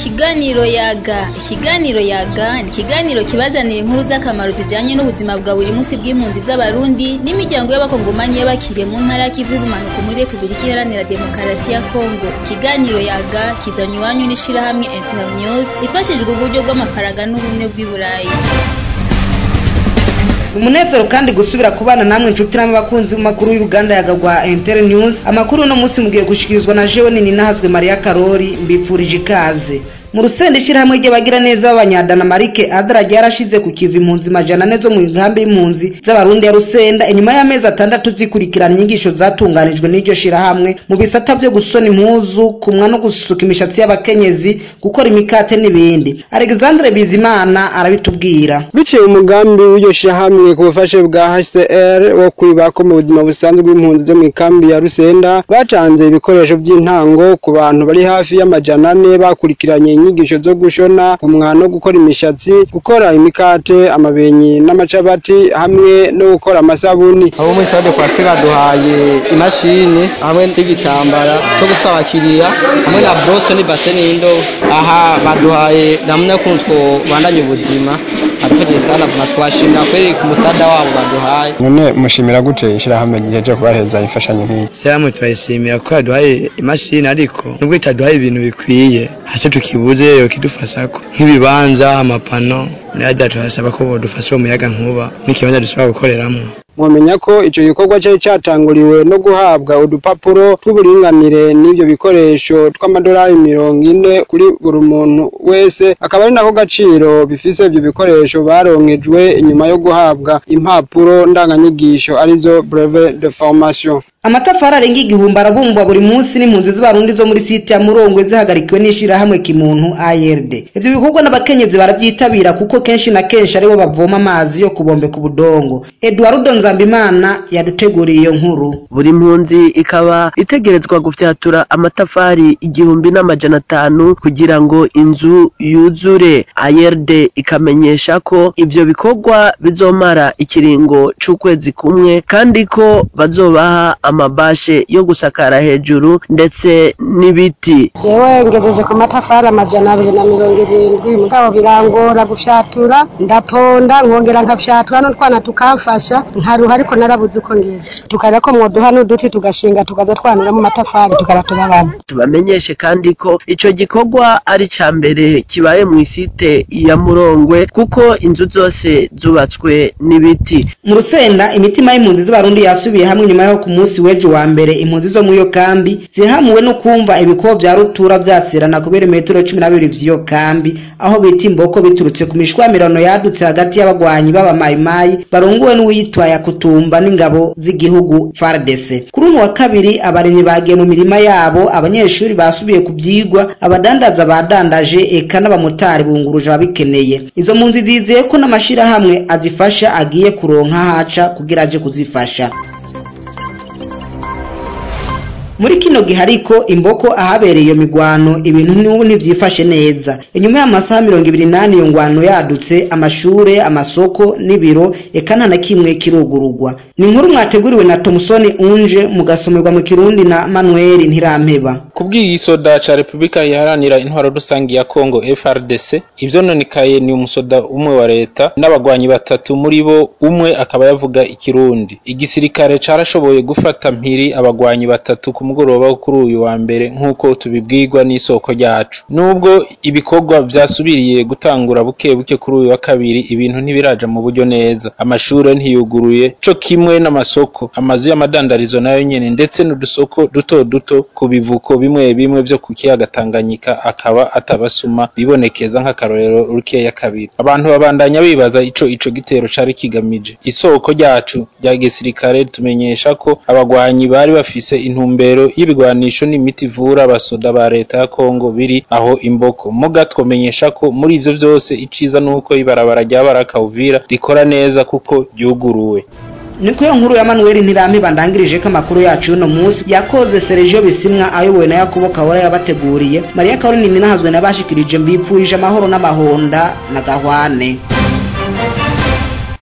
Ikiganiro yaga ikiganiro yaga ni ikiganiro kibazanira inkuru z'akamaro zijanye n'ubuzima bwa buri munsi bw'impunzi z'abarundi n'imiryango y'abakongomanyi y'abakiriye mu ntara y'ikivu y'ubumanuko muri Republika Iharanira Demokarasi ya Kongo ikiganiro yaga kizanywe iwanyu n'ishirahamwe Internews rifashijwe uburyo bw'amafaranga n'ubumwe bw'i Burayi umunezero kandi gusubira kubana namwe inshuti n'abakunzi b'amakuru y'uruganda yagagwa Inter News amakuru uno munsi mugiye gushikirizwa na jewe nini nahazwe Maria Karori mbipfurije ikaze mu rusenda ishirahamwe ry'abagira neza b'abanyadana marike adara ryarashize ku kiva impunzi majana ane zo mu nkambi y'impunzi z'abarundi ya rusenda inyuma y'amezi atandatu zikurikirana inyigisho zatunganijwe n'iryo shirahamwe mu bisata vyo gusona impuzu kumwa no gusuka imishatsi y'abakenyezi gukora imikate n'ibindi alexandre bizimana arabitubwira biciye umugambi w'iryo shirahamwe ku bufashe bwa hcr wo kwibako mu buzima busanzwe bw'impunzi zo mu ikambi ya rusenda bacanze ibikoresho by'intango ku bantu bari hafi y'amajana ane bakurikiranye inyigisho zo gushona kumwa no gukora imishatsi gukora imikate amabenyi n'amacabati hamwe no gukora amasabuni abo muri sade kwafira duhaye imashini hamwe n'igitambara cyo gutwara abakiriya hamwe na brose n'ibase n'indobo aha baduhaye namwe kuntu bandanye ubuzima adufashije sana vuma twashimira kweri ku musada wabo baduhaye none mushimira gute ishirahamwe giheje kubahereza imfashanyo nk'iyi seramu turayishimira ko yaduhaye imashini ariko nubwo itaduhaye ibintu bikwiye haco tukibuze yokidufashako nk'ibibanza amapano nayada turasaba ko bodufasha umuyaga nkuba n'ikibanza dushobora gukoreramwo mwamenya ko ico gikorwa cari catanguriwe no guhabwa udupapuro tw'uburinganire n'ivyo bikoresho tw'amadolari mirongo ine kuri buri muntu wese akaba ari nako gaciro bifise ivyo bikoresho baronkejwe inyuma yo guhabwa impapuro ndanganyigisho arizo brevet de formation amatafari arenga igihumbi arabumbwa buri munsi n'impunzi z'abarundi zo muri site ya murongwe zihagarikiwe n'ishirahamwe kimuntu ARD ivyo bikorwa n'abakenyezi barabyitabira kuko kenshi na kenshi aribo bavoma amazi yo kubombeka ubudongo Eduardo Nzambimana yaduteguriye iyo nkuru buri mpunzi ikaba itegerezwa gufyatura amatafari igihumbi n'amajana atanu kugira ngo inzu yuzure ARD ikamenyesha ko ivyo bikorwa bizomara ikiringo c'ukwezi kumwe kandi ko bazobaha amabashe yo gusakara hejuru ndetse n'ibiti jewe ngejeje ku matafari amajana abiri na mirongo irindwi mugabo birangora gufyatura ndaponda nkongera nkafyatura n'utwana tukamfasha nkaruha ariko narabuze uko ngeze tukarya ko mwoduha n'uduti tugashinga tukaza twanuramo amatafari tukaba turabana tubamenyeshe kandi ko ico gikorwa ari ca mbere kibaye mu isite ya murongwe kuko inzu zose zubatswe n'ibiti mu rusenda imitima y'impunzi z'abarundi yasubiye hamwe nyuma yo ku munsi w'ejo wa mbere impunzi zo muri iyo kambi zihamuwe no kumva ibikobo vya rutura vyaserana kubera metero cumi na bibiri vy'iyo kambi aho bita imboko biturutse ku mishwamirano yadutse hagati y'abagwanyi b'abamayimayi barongowe n'uwitwaye akutumba n'ingabo z'igihugu FARDC kuri uyu wa kabiri abarimyi bagiye mu mirima yabo abanyeshuri basubiye ku vyigwa abadandaza badandaje eka n'abamotari bunguruje ababikeneye izo mpunzi zizeye ko n'amashirahamwe azifasha agiye kuronka haca kugira aje kuzifasha muri kino gihe ariko imboko ahabereye iyo migwano ibintu n'ubu ntivyifashe neza inyuma y'amasaha mirongo ibiri n'ane iyo ngwano yadutse amashure amasoko n'ibiro eka nta na kimwe kirugurugwa ni inkuru mwateguriwe na tomusoni unje mugasomerwa mu kirundi na manuel ntirampeba kubw'igisoda ca repubulika iharanira intwaro rusangi ya kongo frdc ivyononekaye ni umusoda umwe wa leta n'abagwanyi batatu muri bo umwe akaba yavuga ikirundi igisirikare carashoboye gufata mpiri abagwanyi batatu ku mugoroba wo kuri uyu wa mbere nk'uko tubibwirwa n'isoko ryacu nubwo ibikorwa vyasubiriye gutangura buke buke kuri uyu wa kabiri ibintu ntibiraja mu buryo neza amashure ntiyuguruye co kimwe n'amasoko amazu y'amadandarizo nayo nyene ndetse n'udusoko duto duto ku bivuko bimwe bimwe vyo ku kiyaga Tanganyika akaba atabasuma bibonekeza nk'akarorero rukeya kabiri abantu babandanya bibaza ico ico gitero cari kigamije isoko ryacu rya gisirikare tumenyesha ko abagwanyi bari bafise intumbero y'ibigwanisho n'imiti ivura abasoda ba leta ya Kongo biri aho imboko muga twomenyesha ko muri ivyo vyose iciza nuko ibarabara rya Baraka Uvira rikora neza kuko ryuguruwe niko iyo nkuru ya manuel ntirampe bandangirije ko amakuru yacu y'uno munsi yakoze sergio bisimwa ayobowe na yakobo kahora yabateguriye mariya karorini minahazwe nabashikirije mbipfurije amahoro n'amahonda na gahwane